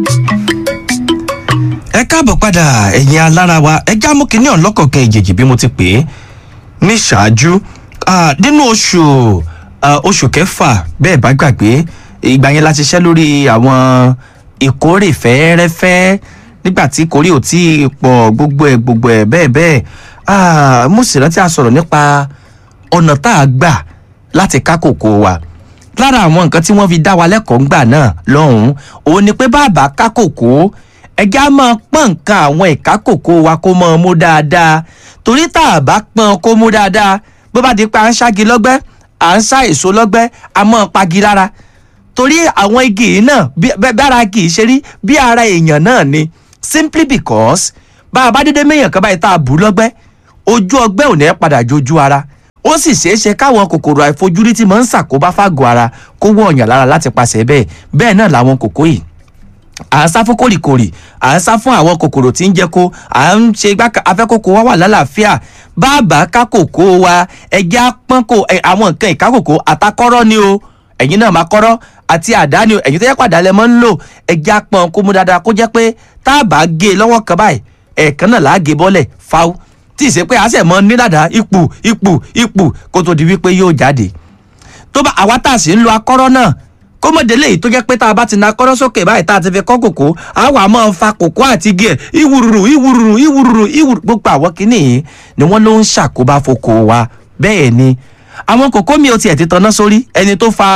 ẹ káàbọ̀ padà ẹ̀yin alára wa ẹ já mú kínní ọ̀lọ́kọ̀ọ̀kan ìjèjì bí mo ti pè é ní ṣáájú Ah, nínú oṣù ah, oṣù kẹfà bẹ́ẹ̀ bá gbàgbé ìgbà yẹn la ti ṣiṣẹ́ lórí àwọn ìkórè fẹ́ẹ́rẹ́fẹ́ nígbà tí ìkórè ò tí ì pọ̀ gbogbo ẹ̀ gbogbo ẹ̀ bẹ́ẹ̀ bẹ́ẹ̀ Ah, mo sì rántí a sọ̀rọ̀ nípa ọ̀nà tá a gbà láti ká kòkó wa lára àwọn nǹkan tí wọ́n fi dá wa lẹ́kọ̀ọ́ ńgbà náà lọ́hùn-ún òun ni pé bàbá ká kòkó ẹja máa pọ́n nǹkan àwọn ìka kòkó wa kó máa mú dáadáa torí tá a bá pọ́n kó mú dáadáa bó bá di pé à ń ṣági lọ́gbẹ́ à ń ṣá èso lọ́gbẹ́ a máa pagi lára torí àwọn igi yìí náà bí bí- bí ara igi yìí ṣe rí bí ara èèyàn náà ni simply because bá a bá dédé méèyàn kan báyìí tá a bù ú lọ́gbẹ́ ojú ọgbẹ́ ò ní padà jojú ara ó sì ṣeé ṣe káwọn kòkòrò àìfojúrí tí máa ń ṣàkóbá fágọ̀ ara kó wọ ọ̀yàn lára láti pàṣẹ bẹ́ẹ̀ bẹ́ẹ̀ náà làwọn kòkó yìí à ń sá fún kòrìkòrì à ń sá fún àwọn kòkòrò tí ń jẹ kó à ń ṣe gbá afẹ́kòkò wa wà lálàáfíà bàbá ká kòkó wa ẹjẹ́ apọ́n kò ẹ, àwọn nǹkan ìkákòkò àtakọ́rọ́ ni o ẹ̀yin náà máa kọ́rọ́ àti àdá ni o ẹ̀yin tó yẹ pàdé alẹ́ mọ́ ń lò ẹjẹ́ apọ́n kó mú dáadáa kó jẹ́ pé tá a bá gé e lọ́wọ́ kan báyìí ẹ̀ẹ̀kan náà là á gé bọ́lẹ̀ fáwọ́ tí ì ṣe pé a ṣẹ̀ mọ́ nílàdá ipò ipò ipò kó tó di wípé yóò jáde tó bá àwa tá a sì ń lo akọ́rọ́ náà kó mọ̀ délé yìí tó jẹ́ pé tá a bá ti na akọ́rọ́ sókè báyìí tá a ti fi kọ́ kòkó a wà máa fa kòkó àti igi ẹ̀ ìwúrúrú ìwúrúrú ìwúrúrú ìwúrúrú gbogbo àwọn kìíní yìí ni wọ́n ló ń ṣàkóbá foko wa bẹ́ẹ̀ ni àwọn kòkó mi ò tiẹ̀ ti tanná sórí ẹni tó fa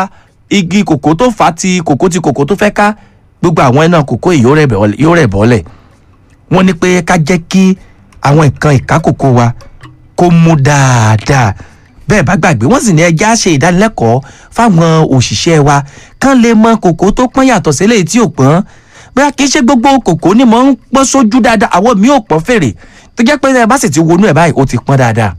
igi kòkó tó fa ti kòkó ti kòkó tó fẹ́ ká gbogbo àwọn iná kòkó yìí yóò rẹ̀ bọ́lẹ̀- yóò rẹ̀ bọ́lẹ̀ wọ́n ní pé ká jẹ́ kí àwọn nǹkan ìkákòkò wa kó mú dáadáa bẹ́ẹ̀ bá gbàgbé wọ́n sì ní ẹja ṣe ìdánilẹ́kọ̀ọ́ fáwọn òṣìṣẹ́ wa kán lè mọ kòkó tó pọ́n yàtọ̀ sílẹ̀ tí ò pọ́n bóyá kì í ṣe gbogbo kòkó ni mò ń pọ́n sójú dáadáa àwọn mi ò pọ́n fèrè tó jẹ́ pé ẹ bá sì ti wọnú ẹ̀ báyìí ó ti pọ́n dáadáa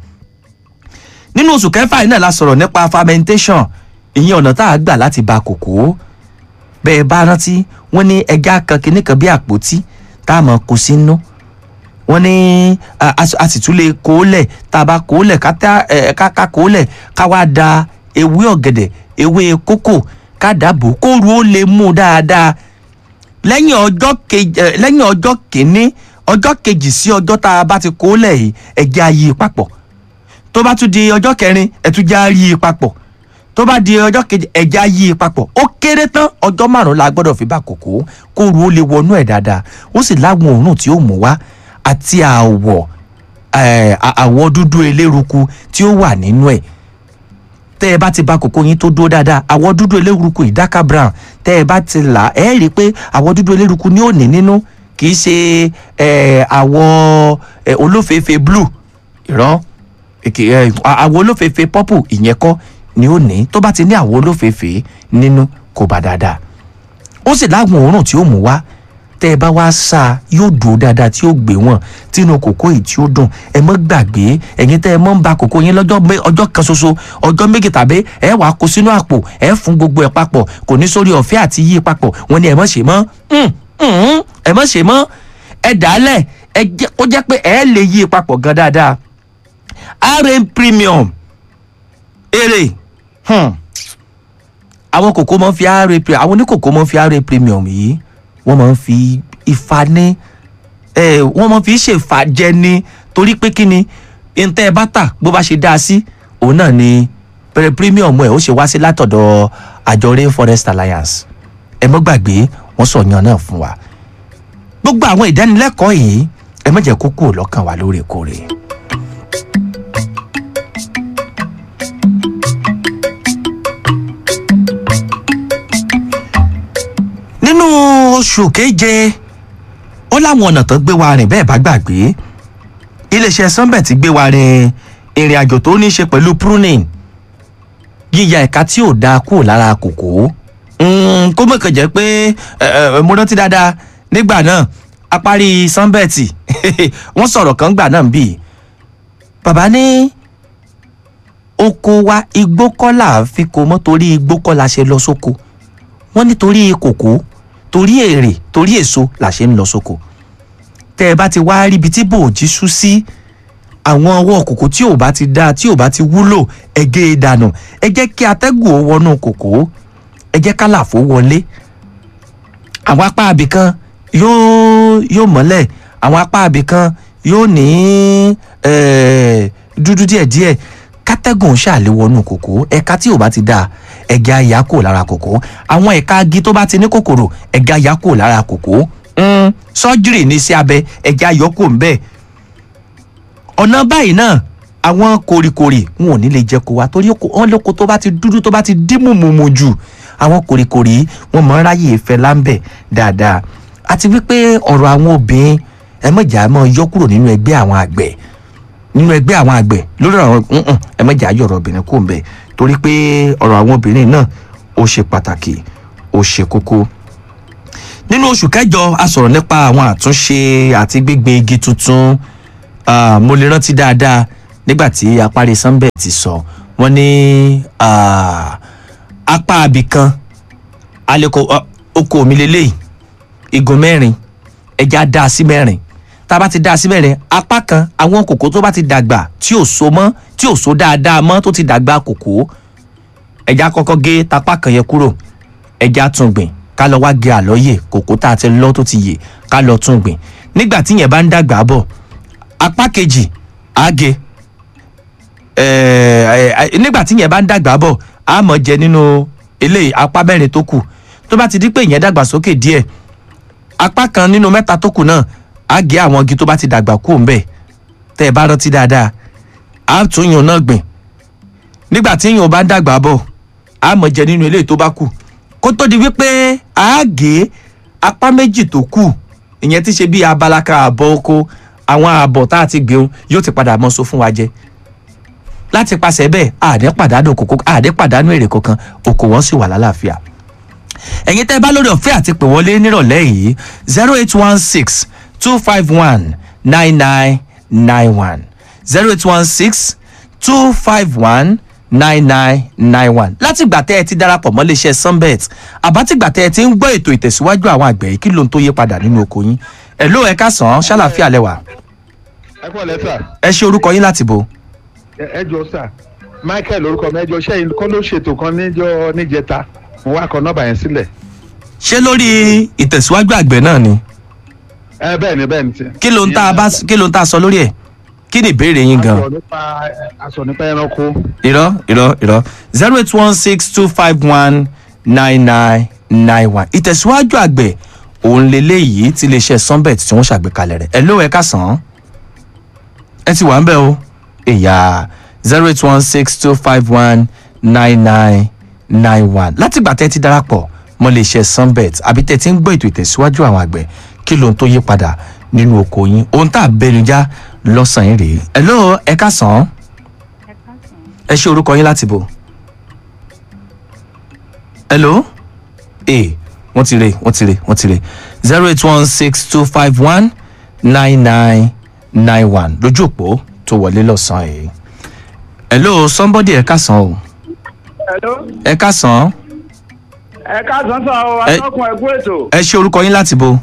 nínú oṣù kẹfà yìí náà la sọ̀rọ̀ nípa fermentation ìyẹn ọ̀nà tá a gbà láti ba kòkó bẹ́ẹ̀ bá rántí wọ́n ní ẹja kan kìíní kan bí àpótí tá a mọ̀ kó sínú wọ́n ní a a- a sì tún lè kó lẹ̀ tá a bá kó lẹ̀ ká tá- ẹ, ká ká kó lẹ̀ ká wá da ewé ọ̀gẹ̀dẹ̀ ewé kókò ká dàbò kóru ó lè mú dáadáa lẹ́yìn ọjọ́ kejì ẹ, lẹ́yìn ọjọ́ kìíní ọjọ́ kejì sí ọjọ́ tá a bá ti kó lẹ̀ yìí ẹ̀jẹ̀ á yí i papọ̀ tó bá tún di ọjọ́ kẹrin ẹ̀túnjẹ́ á yí i papọ̀ tó bá di ọjọ́ kejì ẹ̀jẹ̀ á yí i papọ̀ ó kéré tán ọjọ́ márùn-ún la gbọ́dọ̀ fi bá kòkó kóru ó lè wọnú ẹ̀ dáadáa ó sì láwọn òórùn tí ó mú wá àti àwọ̀ ẹ̀, à- àwọ̀ dúdú eléruku tí ó wà nínú ẹ̀ tẹ́ ẹ bá ti ba kòkó yín tó dúró dáadáa àwọ̀ dúdú eléruku ìdáka brown tẹ́ ẹ bá ti là ẹ́ rí i pé àwọ̀ dúdú eléruku ni ó ní nínú kì í ṣe ẹ̀, àwọ̀ ẹ̀, olófèéfé blue ìrọ́ èkè ẹ̀, à- àwọ̀ olófèéfé purple ìyẹn kọ́ ni ó ní tó bá ti ní àwọ̀ olófèéfé nínú kò bá dáadáa ó sì láwọn òórùn tí ó mú wá tẹ́ ẹ bá wá sá a yóò dùn dáadáa tí ó gbé wọn tínú kòkó yìí tí ó dùn ẹ mọ́ gbàgbé ẹ̀yin tẹ́ ẹ mọ́ ń ba kòkó yín lọ́jọ́ mé- ọjọ́ kan ṣoṣo ọjọ́ méjì tàbí ẹ wàá kó sínú àpò ẹ fún gbogbo ẹ papọ̀ kò ní sórí ọ̀fẹ́ àti yí papọ̀ wọn ni ẹ mọ́ ṣe mọ́ Mm, mm, ẹ mọ́ ṣe mọ́ ẹ dàálẹ̀ ẹ jẹ́ kó jẹ́ pé ẹ lè yí papọ̀ gan dáadáa rm premium èrè hmm àwọn kòkó máa ń fi ra premium àwọn oníkòkó máa ń fi ra premium yìí wọ́n máa ń fi ifá ní ẹ wọ́n máa fi ṣèfàjẹ ní torí pé kí ni ntẹ́ ẹ bá tà bó bá ṣe dá a sí òun náà ni pẹ̀rẹ̀ premium ẹ̀ ó ṣe wá sí látọ̀dọ̀ àjọ rainforest alliance ẹ mọ́ gbàgbé wọ́n sọ̀yàn náà fún wa gbogbo àwọn ìdánilẹ́kọ̀ọ́ yìí ẹ má jẹ́ kó kúrò lọ́kàn wa lóòrèkóòrè. nínú oṣù keje ó láwọn ọ̀nà tó gbé wa rìn bẹ́ẹ̀ bá gbàgbé iléeṣẹ́ sunbet ti gbé wa rìn ìrìn àjò tó ní í ṣe pẹ̀lú pruning yíya ẹ̀ka tí ò dáa kúrò lára kòkó Mm, kó mọ̀ kàn jẹ́ pé ẹ, ẹ, mo rántí dáadáa nígbà náà a parí sunbet wọ́n sọ̀rọ̀ kan gbà náà bí bàbá ní oko wa igbó kọ́ là ń fi kó mọ́ torí igbó kọ́ la ṣe lọ sóko wọ́n nítorí kòkó torí èrè torí èso là ṣe ń lọ sóko tẹ́ ẹ bá ti wá ríbi tí bòójì sú sí àwọn ọwọ́ kòkó tí ò bá ti dáa tí ò bá ti wúlò ẹ gé e dànù ẹ jẹ́ kí atẹ́gùn ó wọnú kòkó ẹ jẹ́ kálàfó wọlé àwọn apá abìkan yóò yóò mọ́lẹ̀ àwọn apá abìkan yóò ní eh, dúdú díẹ̀díẹ̀ kátẹ́gùn ṣàléwọnú kòkó ẹ̀ka tí ò bá ti dáa ẹ̀gẹ́ àyà kò lára kòkó àwọn ẹ̀ka agi tó bá ti ní kòkòrò ẹ̀gẹ́ àyà kò lára kòkó Mm, sọ́jírì ní sí abẹ ẹ̀gẹ́ àyọkò ń bẹ́ẹ̀ ọ̀nà báyìí náà àwọn kòrìkòrì wọn ò ní lè jẹ kó wa torí oko- wọn lóko tó bá ti dúdú tó bá ti dín mùmùmù jù àwọn kòrìkòrì yìí wọn mọ ráyè ìfẹ́ láńbẹ̀ dáadáa àti wípé ọ̀rọ̀ àwọn obìnrin ẹ mọ̀jà mọ̀ yọ kúrò nínú ẹgbẹ́ àwọn àgbẹ̀ nínú ẹgbẹ́ àwọn àgbẹ̀ lórí ọ̀rọ̀ nǹkan ẹ mọ̀jà yọ ọ̀rọ̀ obìnrin kò ń bẹ̀ torí pé ọ̀rọ̀ àwọn obìnrin náà ó ṣe pàtàkì ó ṣe kókó nínú oṣù kẹjọ a sọ̀rọ̀ nípa àwọn àtúnṣe àti gbígbin igi tuntun Ah, mo lè rántí dáadáa nígbà tí apárí sunbet ti sọ wọ́n ní ah, apá abìkan aleko ah, oko mi lélẹ́yìí igun mẹ́rin ẹja dá a sí mẹ́rin tá a bá ti dá a sí mẹ́rin apá kan àwọn kòkó tó bá ti dàgbà tí ò so mọ́ tí ò so dáadáa mọ́ tó ti dàgbà kòkó ẹja kọ́kọ́ gé tapá kan yẹn kúrò ẹja tún gbìn ká lọ wá gé àlọ́yè kòkó tá a ti lọ́ tó ti yè ká lọ tún gbìn nígbà tí yẹn bá ń dàgbà bọ̀ apá kejì àgé nígbà tí yẹn bá ń dàgbà bọ̀ a mọ̀ jẹ nínú eléyìí apá mẹ́rin tó kù tó bá ti di pé ìyẹn dàgbà sókè díẹ̀ apá kan nínú mẹ́ta tó kù náà á gé àwọn igi tó bá ti dàgbà kú ń bẹ̀ tẹ́ ẹ bá rántí dáadáa á tún yàn náà gbìn nígbà tí yàn bá ń dàgbà bọ̀ á mọ̀ jẹ nínú eléyìí tó bá kù kó tó di wípé á gé apá méjì tó kù ìyẹn ti ṣe bí abala kan àbọ̀ oko àwọn ààbọ̀ tá a ti gbìn yóò ti padà mọ́ so fún wa jẹ láti pàṣẹ bẹ́ẹ̀ àdé pàdánù kòkó àdé pàdánù èrè kankan oko wọn sì wà lálàáfíà ẹ̀yin tẹ́ bá lórí ọ̀fẹ́ àti pè wọlé nírọ̀lẹ́ yìí zero eight one six two five one nine nine nine one zero eight one six two five one nine nine nine one látìgbà tẹ́ ẹ ti darapọ̀ mọ́ iléeṣẹ́ sunbet àbátìgbà tẹ́ ẹ ti ń gbọ́ ètò ìtẹ̀síwájú àwọn àgbẹ̀ yìí kí ló ń tó yé padà nínú oko yín ẹ̀ ló ẹ ká sàn án ṣàlàfíà lẹ́wà ẹ kọ́ lẹ́tà ẹ ṣe orúkọ yín láti bo. ẹ jọ sà michael orúkọ mi ẹ jọ sẹ́yìn kọ́ ló ṣètò kan níjọ níjẹta mo wá kọ nọ́mbà yẹn sílẹ̀. ṣé lórí ìtẹ̀síwájú àgbẹ̀ náà ni ẹ bẹ́ẹ̀ ni bẹ́ẹ̀ ni ti. kí ló ń tá a bá kí ló ń tá a sọ lórí ẹ̀ kí ni ìbéèrè yín gan. aṣọ nípa aṣọ nípa ẹranko. irọ́ irọ́ irọ́ zero eight one six two five one nine nine nine one ìtẹ̀síwájú àgbẹ̀ òun leléyìí ti iléeṣẹ́ sunbet tí wọ́n ṣàgbékalẹ̀ rẹ̀ ẹ ló ẹ ká sàn án ẹ ti wà ń bẹ̀ o èyà zero eight one six two five one nine nine nine one látìgbà tẹ́ ti darapọ̀ mọ́ iléeṣẹ́ sunbet àbí tẹ́ ti ń gbọ́ ètò ìtẹ̀síwájú àwọn àgbẹ̀ kí ló ń tó yí padà nínú oko yín ohun tá a bẹnu já lọ́sàn-án rèé ẹ ló ẹ ká sàn án ẹ ṣe orúkọ yín láti bò hello ee wọ́n ti rè wọ́n ti rè wọ́n ti rè zero eight one six two five one nine nine nine one lójú òpó tó wọlé lọ́sàn-án yìí hello somebody ẹ ká sàn o Hello. ẹ ká sàn ẹ káàsán sọ ọ Ẹ- atọ́kùn ẹ̀kú ètò ẹ ṣe orúkọ yín láti bò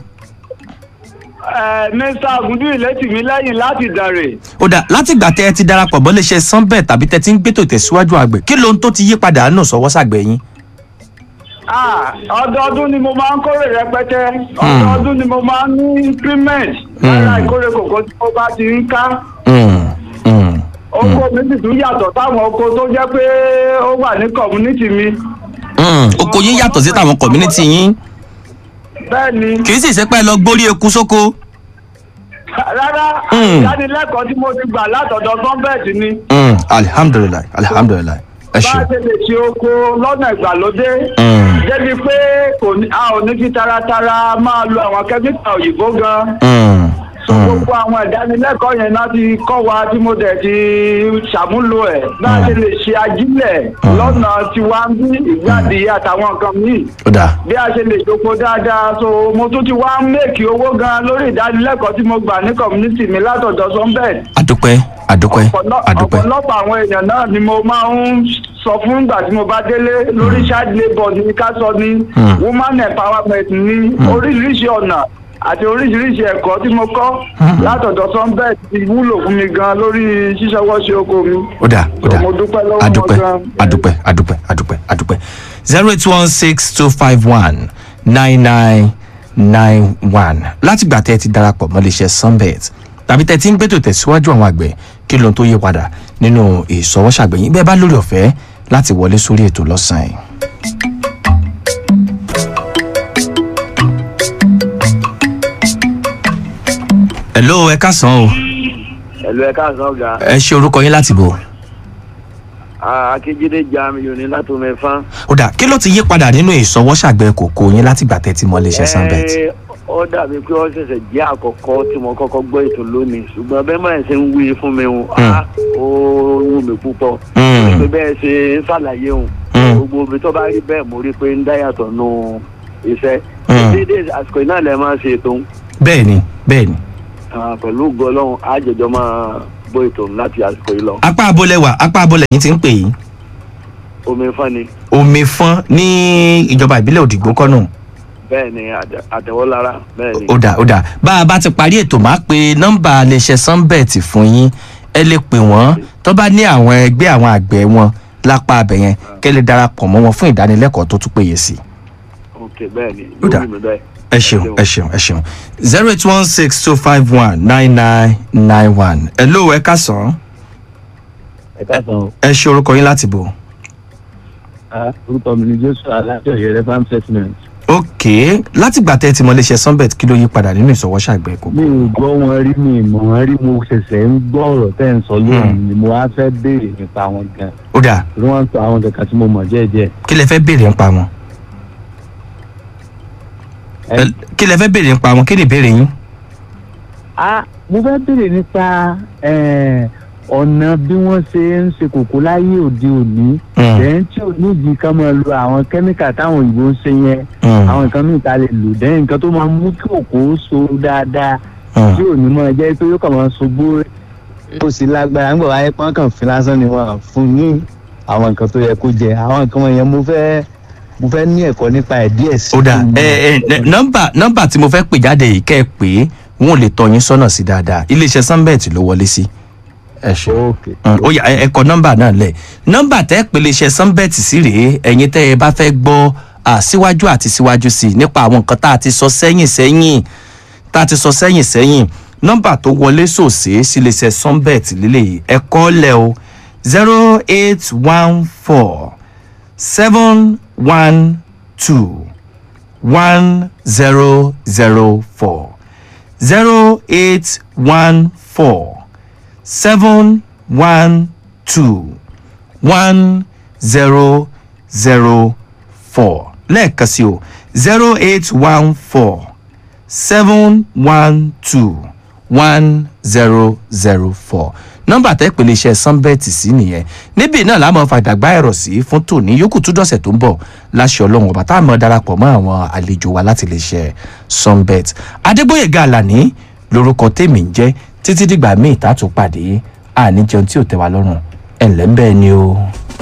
ẹ mr agundu ìlétìmí lẹ́yìn láti dàrè ó dà látìgbà tẹ́ ẹ ti darapọ̀ mọ́ iléeṣẹ́ sunbet tàbí tẹ́ ti ń gbétò ìtẹ̀síwájú àgbẹ̀ kí ló ń tó ti yí padà nù sọ́wọ́ sàgbẹ̀ yín Ah, ọdọọdún ni mo máa ń kórè rẹpẹtẹ ọdọọdún ni mo máa ń ní increment lára ìkórè kòkó tí mo bá ti ń ká Mm, mm. oko mi sì tún yàtọ̀ táwọn oko tó jẹ́ pé ó wà ní community mi Mm, oko yín yàtọ̀ sí tàwọn community yín bẹ́ẹ̀ ni kì í sì ṣe pé ẹ lọ gbórí eku sóko. rárá Mm. ìdánilẹ́kọ̀ọ́ tí mo ti gbà látọ̀dọ̀ gọ́ọ̀mẹ̀ntì ni Mm, alihamdulilayi alihamdulilayi ẹ bá ṣeun. a ṣe lè ṣe oko lọ́nà ìgbàlódé Mm, débi pé kò ní a ò ní fi taratara máa lo àwọn kẹ́míkà òyìnbó gan. mm, so mm. gbogbo àwọn ìdánilẹ́kọ̀ọ́ yẹn náà ti kọ́ wa tí mo dẹ̀ ti ṣàmúlò ẹ̀ bá a ṣe lè ṣe ajílẹ̀ lọ́nà tiwa ń bí ìgbàdí àtàwọn nǹkan míì ó dà bí a ṣe lè doko dáadáa so mo tún ti wá ń mèkì owó gan lórí ìdánilẹ́kọ̀ọ́ tí mo gbà ní community mi látọ̀dọ̀ sunbed adúpẹ́ adúpẹ́ Ọ̀pọ̀lọ- adúpẹ́ ọ̀pọ̀lọpọ̀ àwọn èèyàn náà ni mo máa ń sọ fún ìgbà tí mo bá délé lórí child labour ní ká sọ ní Mm. woman empowerment ní oríṣiríṣi ọ̀nà àti oríṣiríṣi ẹ̀kọ́ tí mo kọ́ látọ̀dọ̀ sunbed ti wúlò fún mi gan lórí ṣíṣọwọ́ ṣe oko mi. ó dà ó dà mo dúpẹ́ lọ́wọ́ wọn adúpẹ́ gan. adúpẹ́ adúpẹ́ adúpẹ́ adúpẹ́ zero eight one six two five one nine nine nine one látìgbà tẹ́ ẹ ti darapọ̀ mọ́ iléeṣẹ́ sunbet tàbí tẹ́ ẹ ti ń gbẹ́tò tẹ̀síwájú àwọn àgbẹ̀ kí lóhun tó yí padà nínú ìsọwọ́sàgbẹ̀yìn bẹ́ẹ̀ bá lórí ọ̀fẹ́ láti wọlé sórí ètò lọ́sàn-án yìí. hello ẹ káàsán o ẹ̀lú ẹ̀ka àsán ọ̀gá ẹ ṣe orúkọ yín láti bò akíjídé jamiu ní látòmẹ́fà. ó dà kí ló ti yí padà nínú ìsọwọ́sàgbẹ̀ kòkó yín látìgbà tẹ́ ti mọ́ iléeṣẹ́ sunbet. Ẹ, ó dàbí pé ó ṣẹ̀ṣẹ̀ jẹ́ àkọ́kọ́ tí mo kọ́kọ́ gbọ́ ètò lónìí ṣùgbọ́n bẹ́ẹ̀ máa ṣe ń wí fún mi o á ó wù mí púpọ̀ Mm. pé bẹ́ẹ̀ ṣe ń ṣàlàyé òun Mm. gbogbo ibi tó bá rí bẹ́ẹ̀ mo rí pé ń dáyàtọ̀ nù iṣẹ́ Mm. déédéé àsìkò iná lẹ máa ṣe ètò bẹ́ẹ̀ ni bẹ́ẹ̀ ni ah, pẹ̀lú gọlọ́hún àjẹjọ́ máa bó ètò láti àsìkò yìí lọ apá abolẹ̀ wà apá abolẹ̀ yín ti ń pè yín omi fún ni omi fọ́n ní ìjọba ìbílẹ̀ òdìgbò kọ́nù bẹ́ẹ̀ ni àtẹ- àtẹ̀wọ́lára bẹ́ẹ̀ ni. ó dà ó dà bá a bá ti parí ètò máa pe nọ́mbà iléeṣẹ́ sunbet fún yín ẹ lè pè wọ́n tó bá ní àwọn ẹgbẹ́ àwọn àgbẹ̀ wọn lápá abẹ yẹn kẹ́ lè darapọ̀ mọ́ wọn fún ìdánilẹ́kọ̀ọ́ tó tún péye sí i. ok bẹ́ẹ̀ ni Ó dà. lórí mi bẹ́ẹ̀. ẹ ṣeun ẹ ṣeun ẹ ṣeun zero eight one six two five one nine nine nine one ẹ ló ẹ kásán ẹ káàsán ẹ ṣe orúkọ yín láti bò. a orúkọ mi ni joshua alájọyẹ revam settlement. ok látìgbà tẹ́ ẹ ti mọ iléeṣẹ́ sunbet kí ló yí padà nínú ìsọwọ́sàgbẹ̀ kòkó. mi ò gbọ́ wọn rí mi mọ̀ wọn rí mo ṣẹ̀ṣẹ̀ ń gbọ́ ọ̀rọ̀ tẹ́ ń sọ lónìí ni mo wá fẹ́ béèrè nípa wọn gan ó dà torí wọ́n ń sọ àwọn kankan tí mo mọ̀ díẹ̀díẹ̀. kí lẹ fẹ́ béèrè nípa wọn. Ẹ- Ẹ- kí lẹ fẹ́ béèrè nípa wọn kí ni ìbéèrè yín. a mo fẹ́ béèrè nípa eh, ọ̀nà bí wọ́n ṣe ń ṣe kòkó láyé òde òní Mm. lẹ́yìn tí ò nídìí ká máa lo àwọn kẹ́míkà táwọn òyìnbó ń ṣe yẹn Mm. àwọn nǹkan mìíràn tá a lè lò lẹ́yìn nǹkan tó máa mú kí kòkó so dáadáa Mm. tí ò ní máa jẹ́ pé yóò kàn máa ṣubú ó sì lágbára ń gbọ̀ wáyé pọ́n kàn fi lásán ni wọ́n fún ní àwọn nǹkan tó yẹ kó jẹ àwọn nǹkan wọ̀nyẹn mo fẹ́ mo fẹ́ ní ẹ̀kọ́ nípa ẹ̀ díẹ̀ sí ó dà kí n mọ̀. ẹ ẹ nọ́mbà nọ́mbà tí mo fẹ́ pè jáde yìí kẹ́ ẹ pé wọn ò lè tọ́ yín sọ́nà sí dáadáa iléeṣẹ́ sunbet ló wọlé sí. ẹ ṣe ok ó yá ẹ ẹ kọ nọ́mbà náà lẹ̀ nọ́mbà tẹ́ pè iléeṣẹ́ sunbet sí rèé ẹ̀yin tẹ́ ẹ bá fẹ́ gbọ́ à, síwájú àti síwájú sí i nípa àwọn nǹkan tá a ti sọ sẹ́yìn sẹ́yìn tá a ti sọ sẹ́yìn sẹ́yìn nọ́mbà tó wọlé sòsè sí iléeṣẹ́ sunbet lélẹ́yìí ẹ kọ́ lẹ̀ o zero eight one four seven one two one zero zero four zero eight one four seven one two one zero zero four lẹ́ẹ̀kan sí o zero eight one four seven one two one zero zero four nọ́mbà tẹ́ pèlè iṣẹ́ sunbet sí nìyẹn níbí náà la máa fàdàgbà ẹ̀rọ sí fún tòní yòókù tún dọ̀sẹ̀ tó ń bọ̀ láṣẹ ọlọ́run ọba tá a máa darapọ̀ mọ́ àwọn àlejò wa láti lè ṣe sunbet adégbòyèga àlàní lorúkọ tèmi ń jẹ́ títí dìgbà míì tá a tún pàdé àní jẹun tí ò tẹ́ wa lọ́rùn ẹ̀ ǹlẹ́ ń bẹ́ẹ̀ ni o.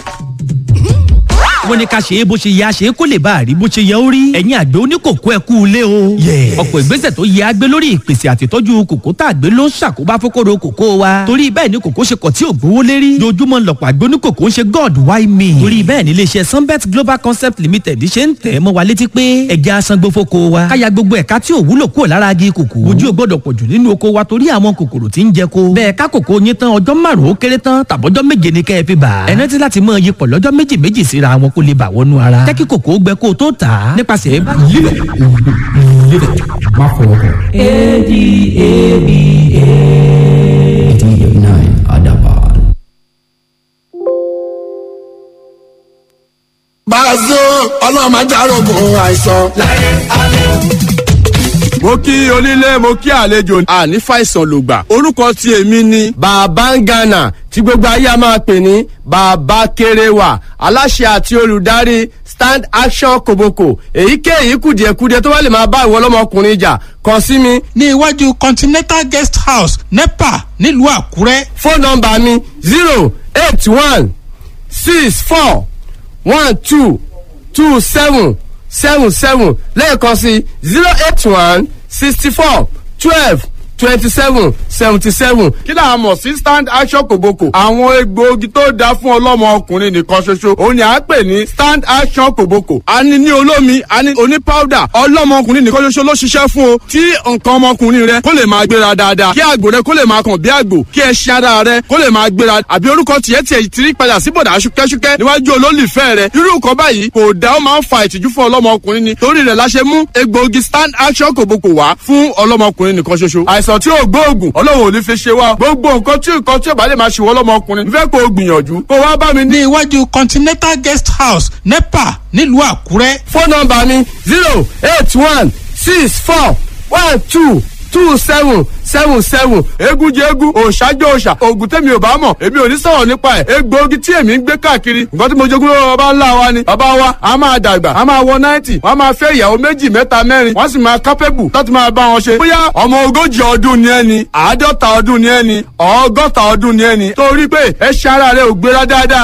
wọ́n ní ká ṣe é bó ṣe yẹ a ṣe é kó lè bá a rí bó ṣe yẹ ó rí. ẹ̀yin àgbẹ̀ oníkòkó ẹ kú ilé o. ọ̀pọ̀ ìgbésẹ̀ tó yẹ a gbé lórí ìpèsè àtìtọ́jú kòkó tá a gbé ló ń ṣàkóbá fókòrò kòkó wa. torí bẹ́ẹ̀ ni kòkó ṣe kọ̀ tí ò gbówó lérí. dojúmọ́ lọ̀pọ̀ àgbẹ̀ oníkòkó ń ṣe god why me. torí bẹ́ẹ̀ ni iléeṣẹ́ sunbet global concept limited ṣe ń tẹ̀ mọ́ wa létí pé ẹja asangbó fóko wa. káya gbogbo ẹ̀ka tí ò wúlò kúrò lára agi kòkó. ojú ò gbọ́dọ̀ pọ̀ jù nínú oko wa torí àwọn kòkòrò tí ń jẹ ko. bẹ́ẹ̀ ká kòkó yín tán ọjọ́ márùn-ún ó kéré tán tàbọ́jọ́ méje ni kẹ́ ẹ fi bà. ẹ rántí láti mọ iyipọ̀ lọ́jọ́ méjì méjì síra wọn kó lè bà wọnú ara. jẹ́ kí kòkó gbẹ kó o tó tà á nípasẹ̀ lílẹ̀ lílẹ̀ má fọwọ́ kàn. Bàzó ọlọ́run máa járógun àìsàn. mo kí onílé mo kí àlejò àní fàìsàn lògbà orúkọ tí èmi ni. bàbá ń gànà tí gbogbo ayé a máa pè ní bàbá kéréwà aláṣẹ àti olùdarí stand action koboko èyíkéyìí kùdìẹ̀kudiẹ tó bá lè máa bá ìwọ ọlọ́mọkùnrin jà kàn sí mi ní iwájú continental guest house nepa nílùú àkúrẹ́. fóònù nọmba mi zero eight one six four one two two seven seven seven lẹ́ẹ̀kan sí zero eight one sixty four twelve twenty seven seventy seven kí là á mọ̀ sí stand action kòbókò àwọn egbòogi tó dáa fún ọlọ́mọ ọkùnrin nìkan ṣoṣo òun ni à ń pè ní stand action kòbókò a ní ní olómi a ní oní powder ọlọ́mọ ọkùnrin nìkan ṣoṣo ló ṣiṣẹ́ fún o tí nǹkan ọmọkùnrin rẹ kó lè máa gbéra dáadáa kí àgbò rẹ kó lè máa kàn bí àgbò kí ẹṣin ara rẹ kó lè máa gbéra àbí orúkọ tiẹ̀ tiẹ̀ ti rí padà sí bọ̀dà ṣúkẹ́ṣúkẹ́ níwájú olólùfẹ́ rẹ irú nǹkan báyìí kò dá ó máa ń fa ìtìjú fún ọlọ́mọkùnrin ni torí rẹ̀ la ṣe mú egbòogi stand action kòbókò wá fún ọlọ́mọkùnrin nìkan ṣoṣo àìsàn tí ò gbóògùn ọlọ́run ò ní fi ṣe wá gbogbo nǹkan tí nǹkan tí ò bá lè máa ṣe wọ́n ọlọ́mọkùnrin fẹ́ kó o gbìyànjú kó wá bá mi ní ní iwájú continental guest house nepa nílùú àkúrẹ́. fóònù nọmba mi zero eight one six four one two two seven seven seven egun jẹ egun òòṣàjọ òòṣà oògùn tẹ̀mí ò bá mọ̀ èmi ò ní sọ̀rọ̀ nípa ẹ̀ egbòogi tí èmi ń gbé káàkiri nǹkan tí mo jogún lọ́wọ́ bàbá ńlá wa ni bàbá wa a máa dàgbà a máa wọ náìtì wọ́n a máa fẹ́ ìyàwó méjì mẹ́ta mẹ́rin wọ́n sì máa kápẹ́bù láti máa bá wọn ṣe bóyá ọmọ ogójì ọdún ni ẹni àádọ́ta ọdún ni ẹni ọgọ́ta ọdún ni ẹni torí pé ẹ ṣe ara rẹ ò gbéra dáadáa